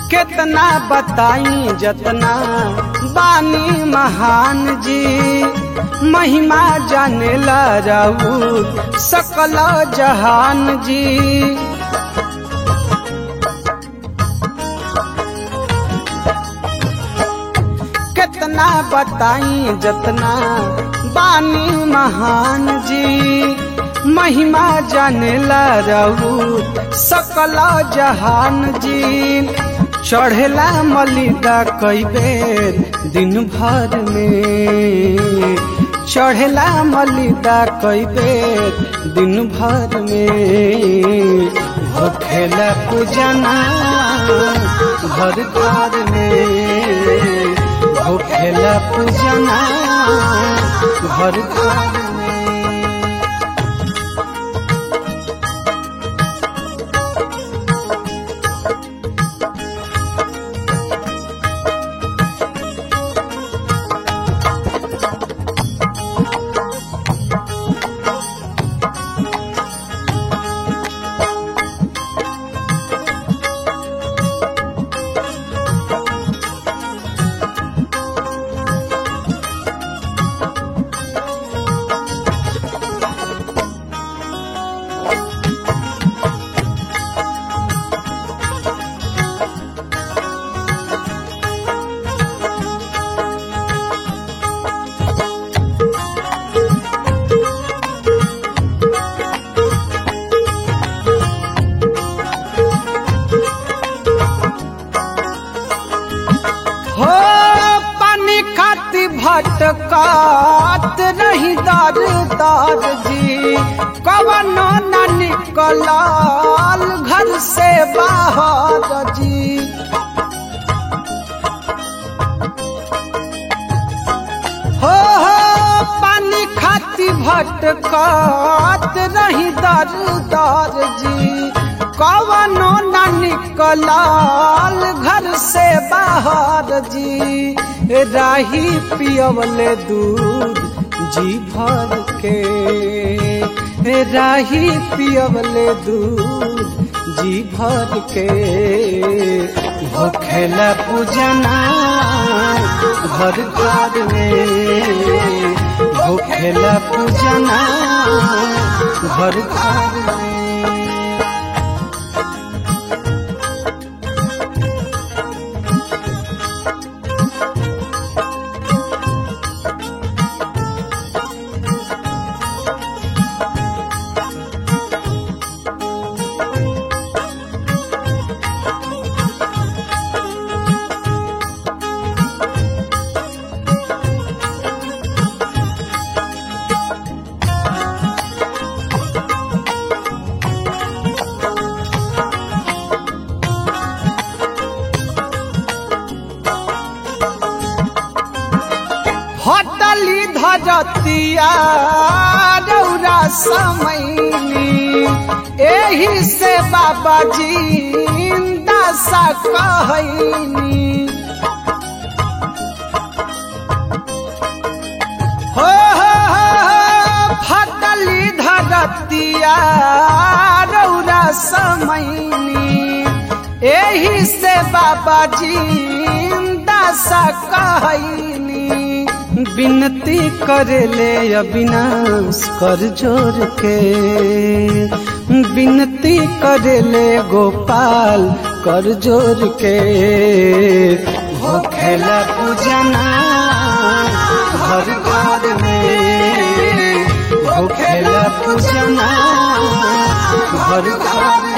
कितना बताई जतना बानी महान जी महिमा जाने ला राऊ सकल जहान जी कितना बताई जतना बानी महान जी महिमा जाने ला रहू सकल जहान जी चढ़ेला मलिदा कई बेर दिन भर में चढ़ेला मलिदा कई बेर दिन भर में होखेला पूजना घर घर में होखेला पूजना घर घर में हो पानी खाती भटकात रही दर दर जी कवनो न निकलाल घर से बाहर जी हो हो पानी खाती भटकात रही दर दर जी कवनो न निकलाल घर से बाहर जी राही पियवले दूध जी भर के राही पियवले दूध जी भर के होखेला पूजना घर घर में होखेला पूजना घर घर में हटली धरतिया रौरा समैनी एही से बाबा जी दशा कहनी हो हो हो फटली धरतिया रौरा समैनी एही से बाबा जी दशा कहनी विनती करले अविनाश कर जोर के विनती करले गोपाल कर जोर के होखेला पूजना घर घर में होखेला पूजना घर घर